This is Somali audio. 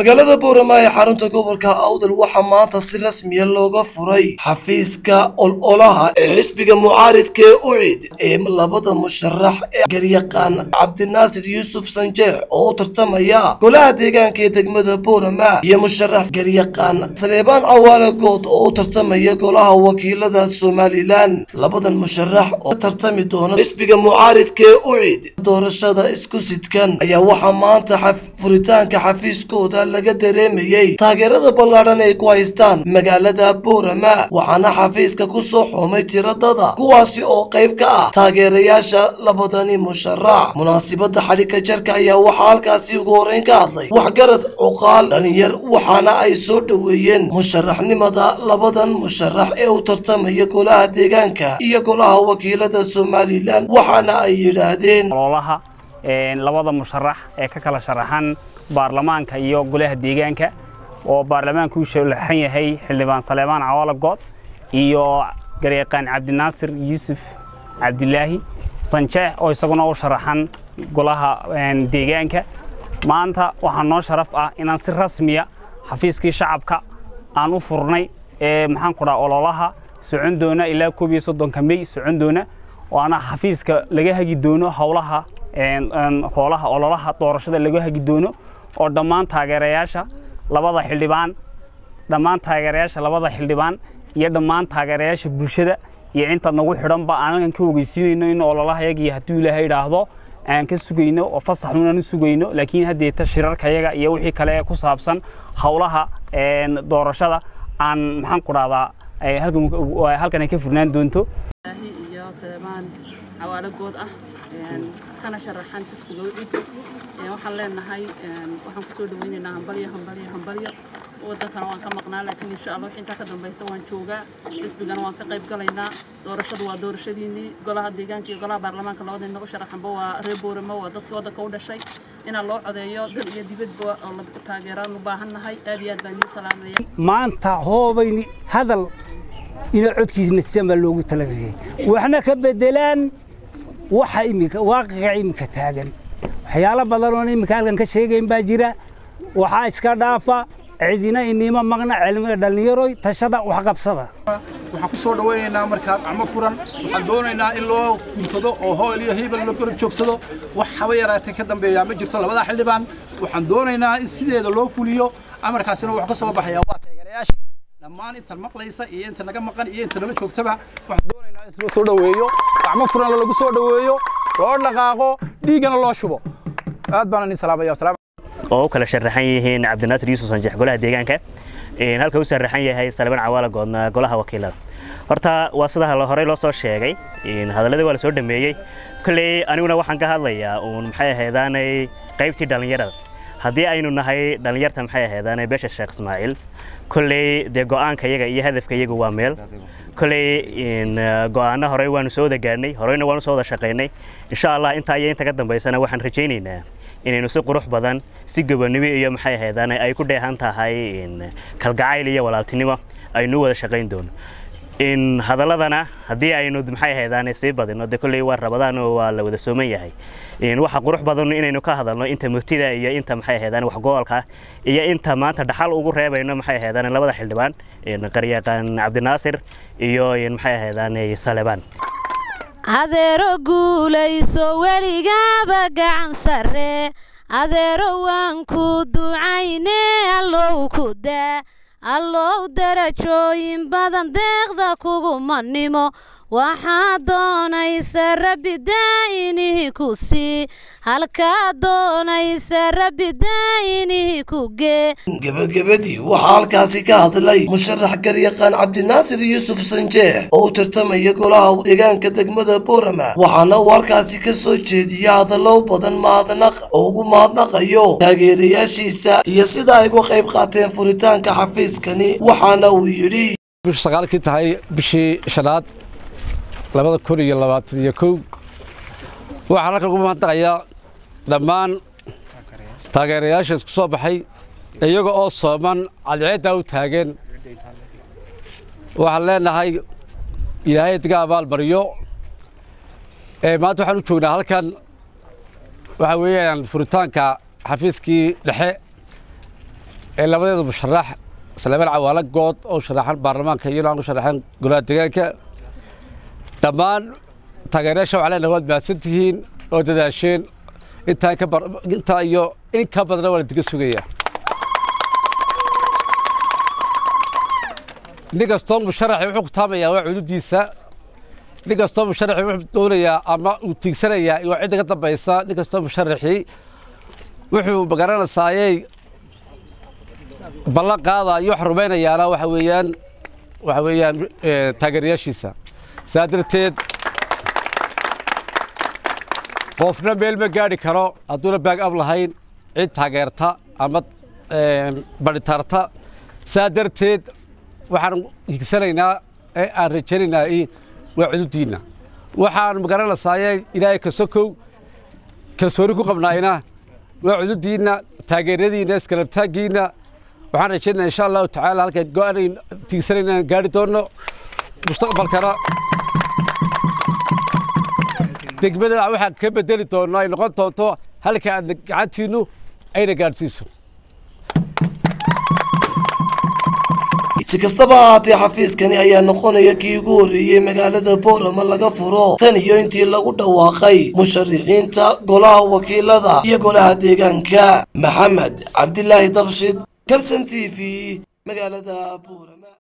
magaalada boorama ee xarunta gobolka awdal waxaa maanta si rasmiya looga furay xafiiska ololaha ee xisbiga mucaaridka ee ucid ee labada musharax ee garyaqaan cabdinaasir yuusuf sanjeex oo u tartamaya golaha deegaanka ee degmada boorama iyo musharax garyaqaan saleebaan cawaale good oo u tartamaya golaha wakiilada somalilan labadan musharax oo ka tartami doona xisbiga mucaaridka ee ucid doorashada isku sidkan ayaa waxaa maanta furitaanka xafiiskooda laga dareemayey taageerada ballaadhan ay ku haystaan magaalada boorama waxaana xafiiska ku soo xoomay tiradada kuwaasi oo qayb ka ah taageerayaasha labadani musharax munaasibada xadhigka jarka ayaa waxaa halkaasi ugu horreyn ka hadlay waxgarad cuqaal dhalinyar waxaana ay soo dhoweeyeen musharaxnimada labadan musharax ee u tartamaya golaha deegaanka iyo golaha wakiilada somalilan waxaana ay yidhaahdeen ololaha labada musharax ee ka kala sharaxan baarlamaanka iyo golaha deegaanka oo baarlamaanka u shalaxan yahay xildhibaan saleebaan cawaala good iyo garyaqaan cabdinaasir yuusuf cabdilaahi sanjeex oo isaguna u sharaxan golaha deegaanka maanta waxaa noo sharaf ah inaan si rasmiya xafiiskii shacabka aan u furnay ee maxaan ku dhaha ololaha socon doona ilaa koob iyo soddonka mey socon doona waana xafiiska laga hagi doono howlaha hoolaha ololaha doorashada laga hagi doono oo dhammaan taageerayaasha labada xildhibaan dhammaan taageerayaasha labada xildhibaan iyo dhammaan taageerayaasha bulshada iyo inta nagu xidhanba aanan ka ogeysiinayno in ololahayagii hadduu ilaahay idhaahdo aan ka sugayno oo fasaxunan u sugayno laakiin haddeeta shirarkayaga iyo wixii kale ku saabsan howlaha doorashada aan maxaan ku dhahdaa halkan ay ka furnaan doonto iyo saleebaan cawaalo good ah kana sharaxan xisbiga ucid waxaan leenahay waxaan kusoo dhaweynaynaa hambalyo hambalyo hambalyo wadankana waan ka maqnaa laakiin insha allah wixii intaa ka dambaysa waan joogaa xisbigana waan ka qayb galaynaa doorashadu waa doorashadiinii golaha deegaanka iyo golaha baarlamaanka labada inagu sharaxanba waa reer boorama waa dadkii waddanka u dhashay inaan loo codeeyo dal iyo dibadba oo la taageeraan u baahannahay aad iyo aad baan idiin salaamaya maanta hoobayni hadal ina codkiisna sidanbaa loogu talagaliyay waxna ka bedelaan waxa imika waaqica imika taagan waxyaalo badan oon imika halkan ka sheegayn baa jira waxaa iska dhaafa cidina inima maqna cilmiga dhallinyaroy tashada waxqabsada waxaan ku soo dhawaynaynaa markaa gacmo furan waxaan doonaynaa in loo guntado oo hool iyo hiibal loo garab joogsado wax haba yaraatee ka dambeeyaa ma jirto labada xildhibaan waxaan doonaynaa in sideeda loo fuliyo amarkaasina wax ka soo baxaya waa taageerayaashii dhammaan intan maqlaysa iyo inta naga maqan iyo inta nala joogtaba waxaan doonaynaa in loo soo dhaweeyo gacmo furan lagu soo dhaweeyo loo dhaqaaqo dhiiggana loo shubo aad baan idin salaamaya oo u kala sharaxan yihiin cabdinaasir yuusuf sanjeex golaha deegaanka halka u sharaxan yahay salebaan cawaala goodna golaha wakiilada horta waa sida horey loo soo sheegay hadalladii waa la soo dhameeyey kolley aniguna waxaan ka hadlayaa uun maxay ahaydaanay qaybtii dhallinyarada haddii aynu nahay dhallinyarta maxay ahaydaanay beesha sheekh ismaaciil kolley dee go'aanka iyaga iyo hadafka iyagu waa meel kolley go'aano horey waanu soo wada gaadhnay horeyna waanu soo wada shaqaynay insha allah intaa iyo inta ka dambaysana waxaan rajaynaynaa inaynu si qurux badan si gobonnimo iyo maxay ahaydaan ay ku dheehan tahay kalgacayl iyo walaaltinimo aynu wada shaqayn doono in hadaladana haddii aynu maxay ahaydaan sii badino de kolley waa rabadaan oo waa la wada sooman yahay waxa qurux badan inaynu ka hadalno inta murtida iyo inta maxay ahaydaan wax goolka iyo inta maanta dhaxal ugu reebayno maxay ahaydaan labada xildhibaan qaryaqaan cabdinaasir iyo maxay ahaydaan salebaan adeero guulayso weligaaba gacan sarre adeero waan ku ducayne allow ku daa allow darajooyin badan deeqda kugumanimo waxaa doonaysa rabbi daa'inihi ku sii halkaa doonaysa rabbi daa'inihi ku gee gebagabadii waxaa halkaasi ka hadlay musharax garyaqaan cabdinaasir yuusuf sanjeex oo u tartamaya golaha deegaanka degmada boorama waxaana uu halkaasi ka soo jeediya hadallo badan mahadnaq oo ugu mahadnaqayo taageerayaashiisa iyo sida ay uga qayb qaateen furitaanka xafiiskani waxaana uu yidhi bishu sagaalkii tahay bishii shanaad labada kun iyo labaatan iyo kow waxaan halkan ugu mahadnaqayaa dhammaan taageerayaasha isku soo baxay iyaga oo sooman cadceeddaa u taageen waxaan leenahay ilaahay diga abaalmaryo maanta waxaan u joognaa halkan waxa weeyaan furitaanka xafiiskii dhexe ee labadeedu musharax salaamaan cawaalo good oo sharaxan baarlamaanka iyona aan u sharaxan golaha deegaanka dhammaan taageerayaasha waxaa leenahay waad mahadsan tihiin oo dadaasheen intaa ka bar intaa iyo in ka badana waa la diga sugaya nin kastoo musharaxi wuxuu ku taamayaa waa cududiisa nin kastoo musharaxi wuxuu doonayaa ama uu tiigsanayaa waa cidda ka dambaysa nin kastoo musharaxi wuxuu magaranaysaayey ballan qaada iyo wax rumaynayaana waxa weeyaan waxa weeyaan taageerayaashiisa saa darteed qofna meel ma gaadhi karo hadduuna baag ab lahayn cid taageerta ama badhitaarta saa darteed waxaan higsanaynaa ee aan rajaynaynaa waa cudubdiinna waxaan magaranaysaayee ilaahay ka sokow kalsooni ku qabnaayna waa cudubdiinna taageeradiinna iskalabtaaggiinna waxaan rajaynayaa insha allahu tacaala halka go-aan tiigsanayna aan gaari doonno mustaqbalkana degmada waxaan ka bedeli doonno ay noqon doonto halka aad gacantiinnu ayna gaadhsiiso si kastaba ahaatee xafiiskani ayaa noqonaya kii ugu horreeyey magaalada boorama laga furo tan iyo intii lagu dhawaaqay musharixiinta golaha wakiilada iyo golaha deegaanka maxamed cabdilaahi dabshid galson t v magaalada boorama